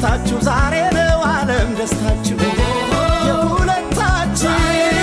ደስታችሁ ዛሬ ነው ዓለም ደስታችሁ የሁለታችሁ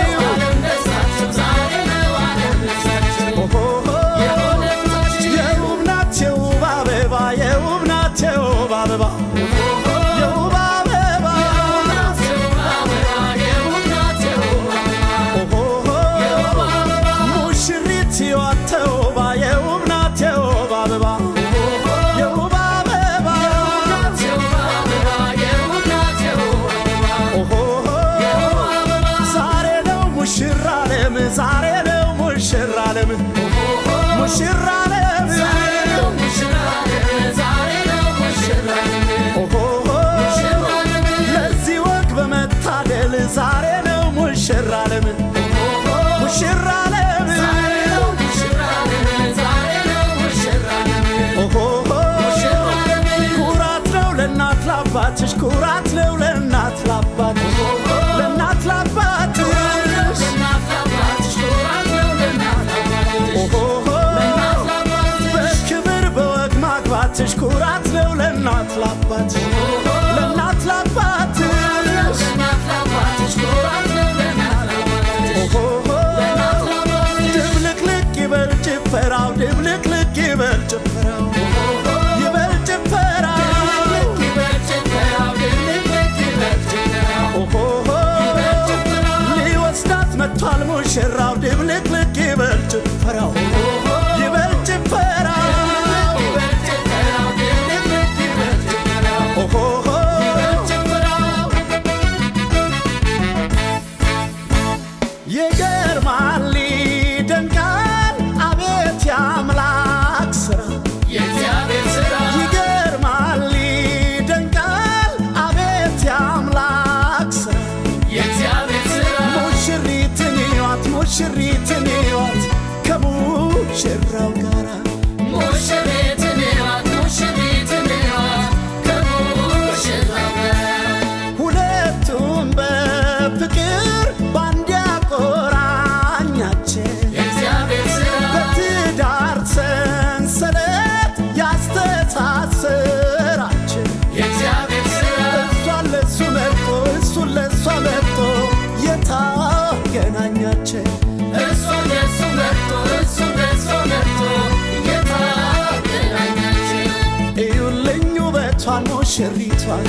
የውብ ናት የውብ አበባ የውብ ናት የውብ አበባ የውብ አበባ ሙሽሪት ሕይወት ተውባ የውብ ናት የውብ አበባ የውብ አበባ ዛሬ ነው ሙሽራ ዓለም ዛሬ ነው ሙሽራ ዓለም ሙሽራ ዓለም ለዚህ ወግ በመታደል ዛሬ ነው ሙሽራ ዓለም ሙሽራ ዓለም ኩራት ነው ለእናት ላባትሽ ኩራት ነው ለእናት ላባትሽ ለእናት ላባትሽ በክብር በወግ ማግባትሽ ኩራት ነው ለእናት ላባትሽ ለእናት ላባትሽ ድብልቅልቅ ይበል ጭፈራው ድብልቅልቅ ይበል ጭፈራው ይበል ጭፈራው ሊወስዳት መጥቷል ሙሽራው ድብልቅልቅ ይበል ጭፈራው ይበል ጭፈራው ይገርማል ይደንቃል አቤት የአምላክ ስራ ይገርማል ይደንቃል አቤት የአምላክ ስራ ሙሽሪትን ይዋት ሙሽሪትን ይዋት ከሙሽራው ጋራ ሁለቱም በፍቅር ባንድ ያቆራኛቸው በትዳር ሰንሰለት ያስተሳሰራቸው እሷን ለሱ መርጦ እሱን ለሷ መርጦ የታገናኛቸው እዩልኝ ውበቷን ሙሽሪቷን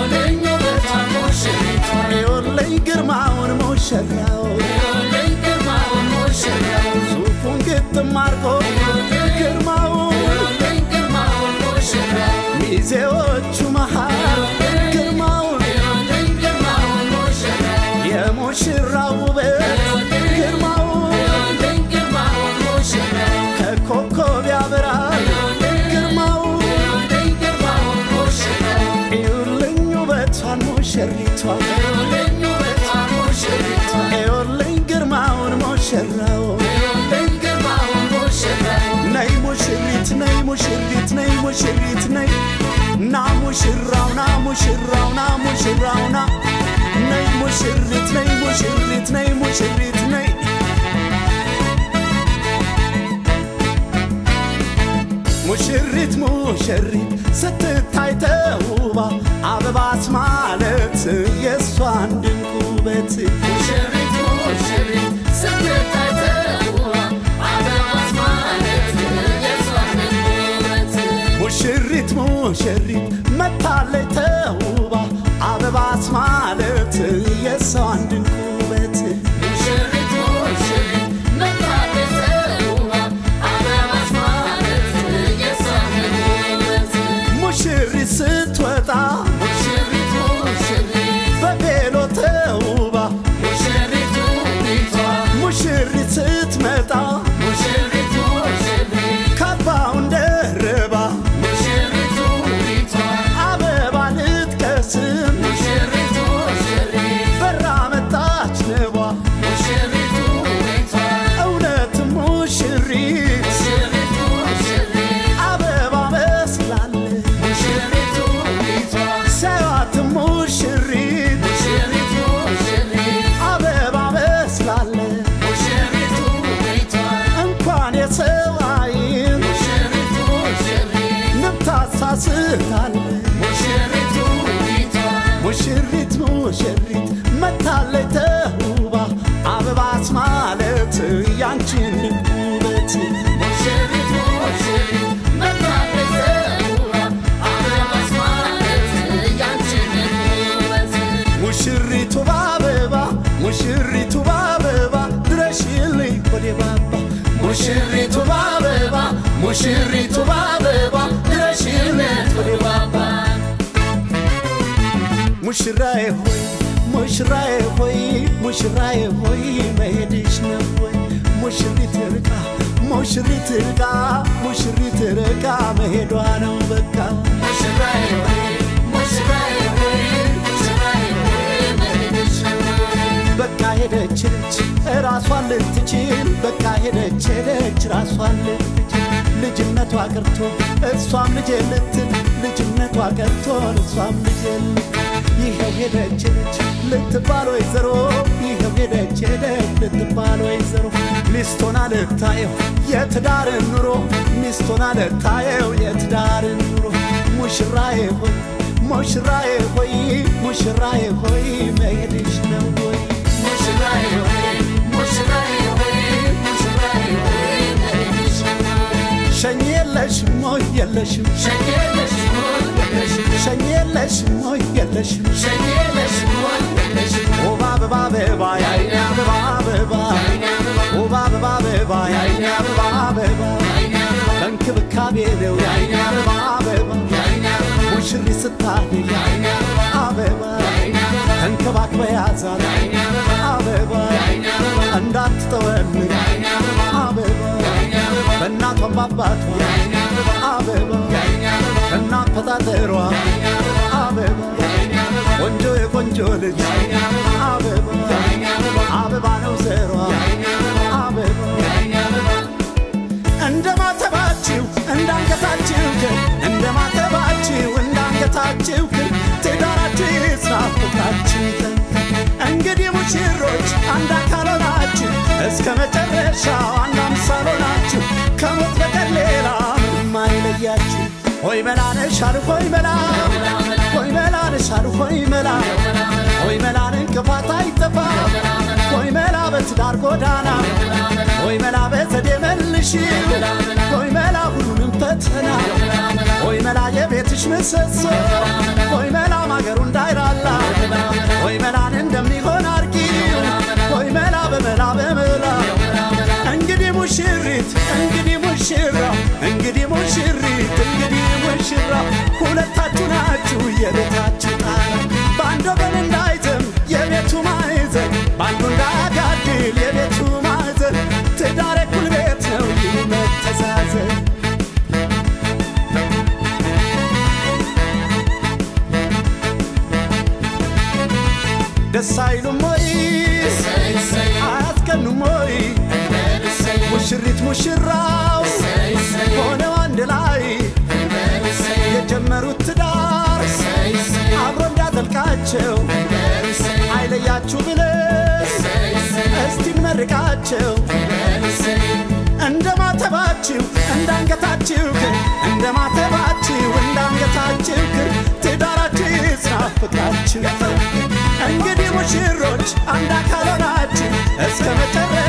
እዩልኝ ግርማውን ሙሽራው ሱፉን ግጥም አርጎ ግርማውን ሚዜዎቹ መሃል ግርማውን የሙሽራው ውበት ግርማውን ከኮከብ ያበራል ግርማውን እዩልኝ ውበቷን ሙሽሪቷን እዩልኝ ግርማውን ሙሽራው ነይ ሙሽሪት ነይ ሙሽሪት ነይ ሙሽሪት ነይ ና ሙሽራው ና ሙሽራው ና ሙሽራው ና ነይ ሙሽሪት ነይ ሙሽሪት ነይ ሙሽሪት ነይ ሙሽሪት ሙሽሪት ስትታይ ተውባ አበባት ማለት የእሷን ድንቅ ውበት ሙሽሪት ሙሽሪት መታለይ ተውባ አበባት ማለት የእሷን ድንቅ ውበት ሙሽሪት ስትወጣ በቬሎ ተውባ ሙሽሪት ስትመጣ ካባውን ደርባ አበባ ልትቀስም በራ መጣ ሙሽሪቱ በአበባ ድረሽልኝ ወደ ባባ ሙሽሪቱ በአበባ ሙሽሪቱ በአበባ ድረሽልኝ ወደ ባባ ሙሽራዬ ሆይ ሙሽራዬ ሆይ ሙሽራዬ ሆይ መሄድሽ ነው ወይ ሙሽሪት ርቃ ሙሽሪት ርቃ ሙሽሪት ርቃ መሄዷ ነው በቃ ሙሽራዬ ሆይ ሙሽራዬ ሆይ ሙሽራዬ ሆይ መሄድሽ ነው በቃ ሄደች ሄደች ራሷን ልትችል በቃ ሄደች ሄደች ራሷን ልትችል ልጅነቷ ቀርቶ እሷም ልጄ ልትል ልጅነቷ ቀርቶ እሷም ልጄ ልትል ይኸው ሄደች ሄደች ልትባል ወይዘሮ ይኸው ሄደች ሄደች ልትባል ወይዘሮ ሚስቶና ልታየው የትዳርን ኑሮ ሚስቶና ልታየው የትዳርን ኑሮ ሙሽራዬ ሆይ ሙሽራዬ ሆይ ሙሽራዬ ሆይ መሄድሽ ነው ወይ ሙሽራዬ ሆይ ሙሽራዬ ሆይ ሙሽራዬ ሆይ መሄድሽ ነው ሸኝ የለሽም ወይ የለሽም ሸኝ የለሽም ወይ የለሽም ሸኝ የለሽም ወይ የለሽም ሸኝ የለሽም ወይ የለሽም ኦባ አበባ አበባ ያይኔ አበባ አበባ ኦባ አበባ አበባ ያይኔ አበባ አበባ በእንክብካቤ ነው ያይኔ አበባ አበባ ሙሽሪት ስታድግ ያይኔ አበባ ተንከባክበ ያዛት አበባ እንዳትተወልግ አበባ በእናቷም በአባቷ አበባ ከእናት ፈጣጠሯ አበባ ቆንጆ የቆንጆ ልጅ አበባ አበባ ነው ዘሯ አበባ እንደ ማተባችሁ እንዳንገታችሁ ግን እንደ ማተባችሁ እንዳንገታችሁ ግን ትዳራችሁ ይጽና ፍቅራችሁ ይጠን እንግዲህ ሙሽሮች አንድ አካል ሆናችሁ እስከ መጨረሻው አንድ አምሳል ሆናችሁ ከሞት በቀር ሌላ ምንም አይለያችሁ ሆይ መላ ነሽ አሉ ሆይ መላ ሆይ መላ ነሽ አሉ ሆይ መላ ሆይ መላን እንቅፋት አይጠፋ ሆይ መላ በትዳር ጎዳና ሆይ መላ በዘዴ መልሽ ሆይ መላ ሁሉንም ፈተና ሆይ መላ የቤትሽ ምሰሶ ሆይ መላ ማገሩ እንዳይራላ ሆይ መላን እንደሚሆን አርጊ ሆይ መላ በመላ በመላ እንግዲህ ሙሽሪት እንግዲህ ሙሽራ እንግዲህ ሙሽሪት እንግዲህ ሙሽራ ሁለታችሁ ናችሁ የቤታችሁ ጣራ በአንድ ወገን እንዳይዘም የቤቱ ማዕዘን በአንዱ እንዳያጋድል የቤቱ ማዕዘን ትዳር እኩል ቤት ነው ይህ መተዛዘን ደስ አይሉም ወይ አያስቀኑም ወይ ሙሽሪት ሙሽራው ሆነው አንድ ላይ የጀመሩት ትዳር አብሮ እንዳዘልቃቸው አይለያችሁ ብለን እስቲ እንመርቃቸው እንደ ማተባችሁ እንዳንገታችሁ ግን እንደ ማተባችሁ እንዳንገታችሁ ግን ትዳራችሁ ይጽና ፍቅራችሁ እንግዲህ ሙሽሮች አንድ አካል ሆናችሁ እስከ መጨረሻ